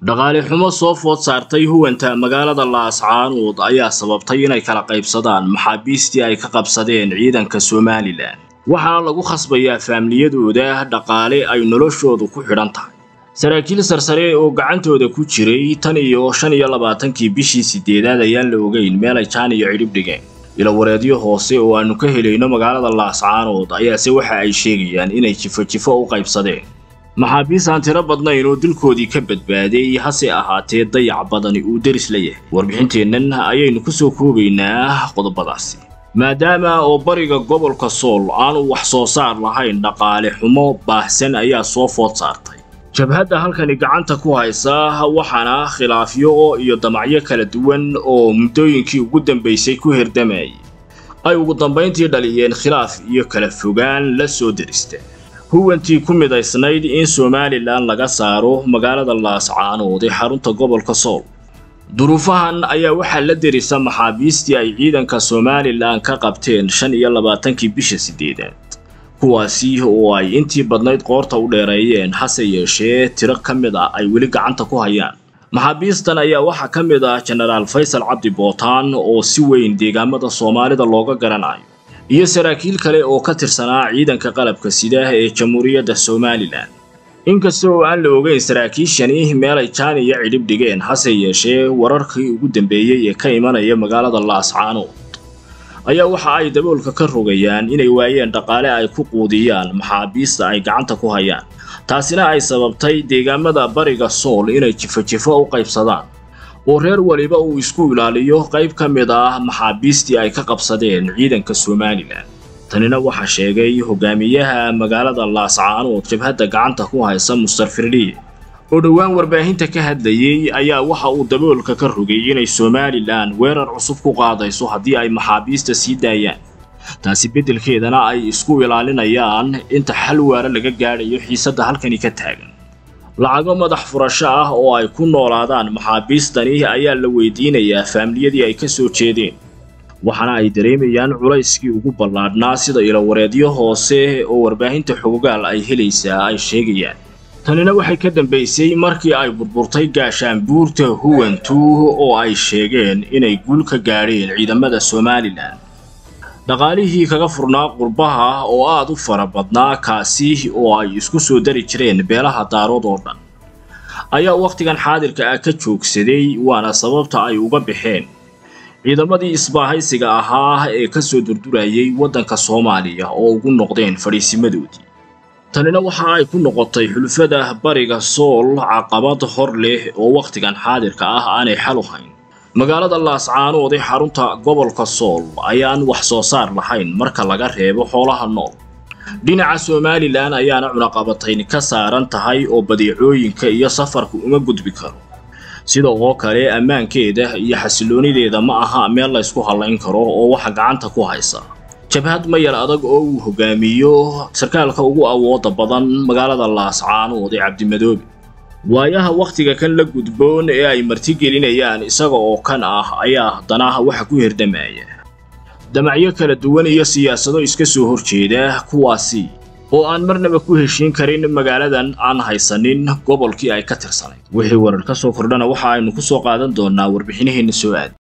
dhaqaale xumo soo food saartay huwanta magaalada laascaanood ayaa sababtay inay kala qaybsadaan maxaabiistii ay ka qabsadeen ciidanka somalilan waxaana lagu khasbayaa faamiliyadooda dhaqaale ay noloshoodu ku xidhan tahay saraakiil sarsare oo gacantooda ku jiray tan iyo shan iyo labaatankii bishii sideedaad ayaan la ogeyn meel ay jaan iyo cidhib dhigeen ilawareedyo hoose oo aanu ka helayno magaalada laascaanood ayaase waxa ay sheegayaan inay jifo jifo u qaybsadeen maxaabiis aan tiro badnayn oo dilkoodii ka badbaaday hase ahaatee dayac badani uu deris la yahay warbixinteennan ayaynu ku soo koobaynaa qodobadaasi maadaama oo bariga gobolka sool aanu wax soo saar lahayn dhaqaale xumo baahsan ayaa soo food saartay jabhadda halkani gacanta ku haysa waxaana khilaafyo iyo damacyo kala duwan oo muddooyinkii ugu dambaysay ku hirdamayay ay ugu dambayntii dhaliyeen khilaaf iyo kala fogaan la soo derista huwantii ku midaysnayd in somalilan laga saaro magaalada laascaanood ee xarunta gobolka sool duruufahan ayaa waxaa la derisa maxaabiistii ay ciidanka somalilan ka qabteen shan iyo labaatankii bisha sideedaad kuwaasi oo ay intii badnayd qoorta u dheereeyeen hase yeeshee tiro ka mid ah ay weli gacanta ku hayaan maxaabiistan ayaa waxaa ka mid ah jenaraal faysal cabdi bootaan oo si weyn deegaamada soomaalida looga garanayo iyo saraakiil kale oo ka tirsanaa ciidanka qalabka sida ee jamhuuriyadda somalilan inkasta oo aan la ogeyn saraakiishani meelay jaan iyo cidhib dhigeen hase yeeshee wararkii ugu dambeeyey ee ka imanaya magaalada laascaanood ayaa waxa ay daboolka ka rogayaan inay waayeen dhaqaale ay ku quudiyaan maxaabiista ay gacanta ku hayaan taasina ay sababtay deegaamada bariga sool inay jifo-jifo u qaybsadaan oo reer waliba uu isku ilaaliyo qayb ka mid ah maxaabiistii ay ka qabsadeen ciidanka somalilan tanina waxaa sheegay hogaamiyaha magaalada laascaanood jabhadda gacanta ku haysa mustar firdhiye oo dhowaan warbaahinta ka hadlayey ayaa waxa uu daboolka ka rogay inay somalilan weerar cusub ku qaadayso haddii ay maxaabiista sii daayaan taasi beddelkeedana ay isku ilaalinayaan inta xal waara laga gaadhayo xiisadda halkani ka taagan lacago madax furasho ah oo ay ku noolaadaan maxaabiistani ayaa la weydiinayaa faamiliyadii ay ka soo jeedeen waxaana ay dareemayaan culayskii ugu ballaadhnaa sida ilawareedyo hoose oo warbaahinta xogogaal ay helaysaa ay sheegayaan tanina waxay ka dambaysay markii ay burburtay gaashaanbuurta huwantu oo ay sheegeen inay guul ka gaadheen ciidamada somalilan dhaqaalihii kaga furnaa qurbaha oo aad u fara badnaa kaasi oo ay isku soo dari jireen beelaha daarood oo dhan ayaa wakhtigan xaadirka ah ka joogsaday waana sababta ay uga baxeen ciidamadii isbaahaysiga ahaa ee ka soo durdurayay waddanka soomaaliya oo ugu noqdeen fadhiisimadoodii tanina waxa ay ku noqotay xulfada bariga sool caqabad hor leh oo wakhtigan xaadirka ah aanay xal u hayn magaalada laascaanood ee xarunta gobolka sool ayaan wax soo saar lahayn marka laga reebo xoolaha nool dhinaca somalilan ayaana cunaqabatayn ka saaran tahay oo badeecooyinka iyo safarku uma gudbi karo sida oo kale ammaankeeda iyo xasiloonideeda ma aha meel laysku hallayn karo oo waxa gacanta ku haysa jabhad mayar adag oo uu hogaamiyo sarkaalka ugu awooda badan magaalada laascaanood ee cabdimadoobe waayaha wakhtiga kan la gudboon ee ay martigelinayaan isaga oo kan ah ayaa haddana waxa ku hirdamaya damacyo kala duwan iyo siyaasado iska soo horjeeda kuwaasi oo aan marnaba ku heshiin karin magaaladan aan haysanin gobolkii ay ka tirsanayd wixii warar ka soo kordhana waxa aynu ku soo qaadan doonaa warbixinaheenna soo aad